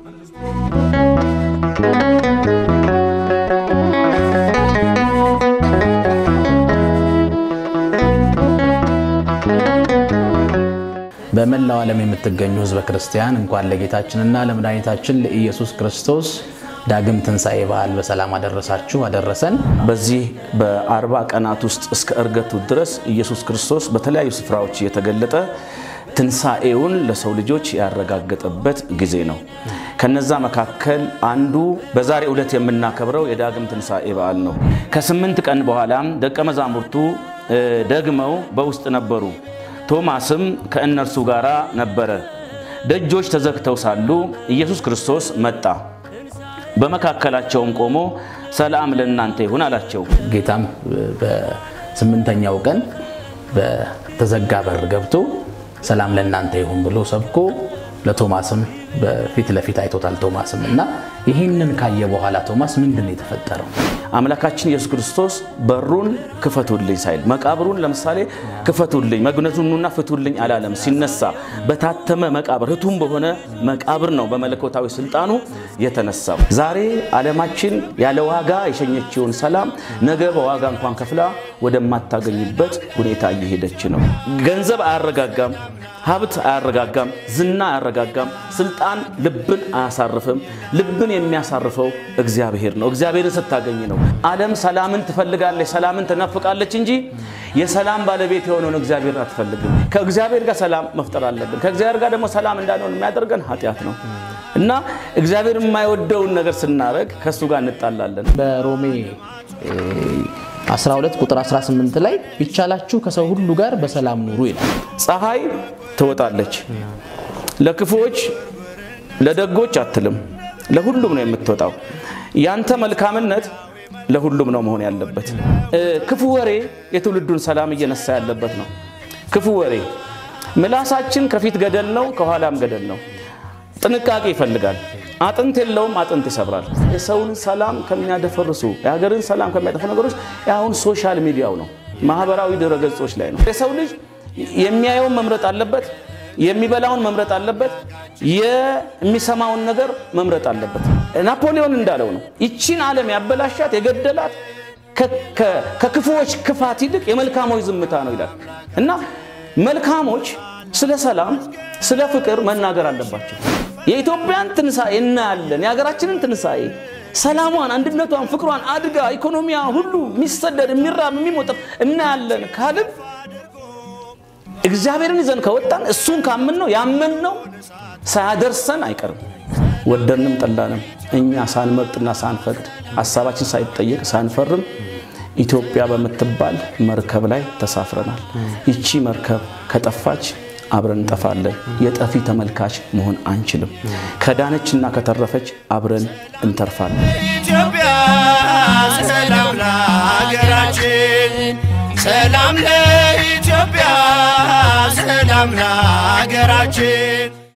በመላው ዓለም የምትገኙ ሕዝበ ክርስቲያን እንኳን ለጌታችንና ለመድኃኒታችን ለኢየሱስ ክርስቶስ ዳግም ትንሣኤ በዓል በሰላም አደረሳችሁ አደረሰን። በዚህ በአርባ ቀናት ውስጥ እስከ እርገቱ ድረስ ኢየሱስ ክርስቶስ በተለያዩ ስፍራዎች እየተገለጠ ትንሣኤውን ለሰው ልጆች ያረጋገጠበት ጊዜ ነው። ከነዛ መካከል አንዱ በዛሬ ዕለት የምናከብረው የዳግም ትንሣኤ በዓል ነው። ከስምንት ቀን በኋላም ደቀ መዛሙርቱ ደግመው በውስጥ ነበሩ። ቶማስም ከእነርሱ ጋር ነበረ። ደጆች ተዘግተው ሳሉ ኢየሱስ ክርስቶስ መጣ፣ በመካከላቸውም ቆሞ ሰላም ለእናንተ ይሁን አላቸው። ጌታም በስምንተኛው ቀን በተዘጋ በር ገብቶ ሰላም ለእናንተ ይሁን ብሎ ሰብኮ ለቶማስም በፊት ለፊት አይቶታል። ቶማስም እና ይህንን ካየ በኋላ ቶማስ ምንድን ነው የተፈጠረው? አምላካችን ኢየሱስ ክርስቶስ በሩን ክፈቱልኝ ሳይል መቃብሩን ለምሳሌ ክፈቱልኝ መግነዙኑና ፍቱልኝ አላለም። ሲነሳ በታተመ መቃብር ህቱም በሆነ መቃብር ነው በመለኮታዊ ስልጣኑ የተነሳው። ዛሬ ዓለማችን ያለ ዋጋ የሸኘችውን ሰላም ነገ በዋጋ እንኳን ከፍላ ወደማታገኝበት ሁኔታ እየሄደች ነው። ገንዘብ አያረጋጋም፣ ሀብት አያረጋጋም፣ ዝና አያረጋጋም፣ ስልጣን ልብን አያሳርፍም። ልብን የሚያሳርፈው እግዚአብሔር ነው። እግዚአብሔርን ስታገኝ ነው። ዓለም ሰላምን ትፈልጋለች፣ ሰላምን ትናፍቃለች እንጂ የሰላም ባለቤት የሆነውን እግዚአብሔርን አትፈልግም። ከእግዚአብሔር ጋር ሰላም መፍጠር አለብን። ከእግዚአብሔር ጋር ደግሞ ሰላም እንዳንሆን የሚያደርገን ኃጢአት ነው እና እግዚአብሔር የማይወደውን ነገር ስናደርግ ከእሱ ጋር እንጣላለን። በሮሜ 12 ቁጥር 18 ላይ ቢቻላችሁ ከሰው ሁሉ ጋር በሰላም ኑሩ ይላል። ፀሐይ ትወጣለች፣ ለክፉዎች ለደጎች አትልም፣ ለሁሉም ነው የምትወጣው። ያንተ መልካምነት ለሁሉም ነው መሆን ያለበት። ክፉ ወሬ የትውልዱን ሰላም እየነሳ ያለበት ነው። ክፉ ወሬ ምላሳችን ከፊት ገደል ነው፣ ከኋላም ገደል ነው። ጥንቃቄ ይፈልጋል። አጥንት የለውም፣ አጥንት ይሰብራል። የሰውን ሰላም ከሚያደፈርሱ የሀገርን ሰላም ከሚያጠፉ ነገሮች አሁን ሶሻል ሚዲያው ነው፣ ማህበራዊ ድረገጾች ላይ ነው። የሰው ልጅ የሚያየውን መምረጥ አለበት፣ የሚበላውን መምረጥ አለበት፣ የሚሰማውን ነገር መምረጥ አለበት። ናፖሊዮን እንዳለው ነው ይቺን ዓለም ያበላሻት የገደላት ከክፉዎች ክፋት ይልቅ የመልካሞች ዝምታ ነው ይላል እና መልካሞች ስለ ሰላም ስለ ፍቅር መናገር አለባቸው። የኢትዮጵያን ትንሣኤ እናያለን። የሀገራችንን ትንሣኤ ሰላሟን፣ አንድነቷን፣ ፍቅሯን አድጋ ኢኮኖሚያ ሁሉ የሚሰደድ የሚራብ የሚሞጠፍ እናያለን ካልን እግዚአብሔርን ይዘን ከወጣን እሱን ካምን ነው ያመን ነው ሳያደርሰን አይቀርም። ወደንም ጠላንም እኛ ሳንመርጥና ሳንፈቅድ ሀሳባችን ሳይጠየቅ ሳንፈርም ኢትዮጵያ በምትባል መርከብ ላይ ተሳፍረናል። ይቺ መርከብ ከጠፋች አብረን እንጠፋለን። የጠፊ ተመልካች መሆን አንችልም። ከዳነችና ከተረፈች አብረን እንተርፋለን። ኢትዮጵያ ሰላም ለሀገራችን፣ ሰላም ለኢትዮጵያ፣ ሰላም ለሀገራችን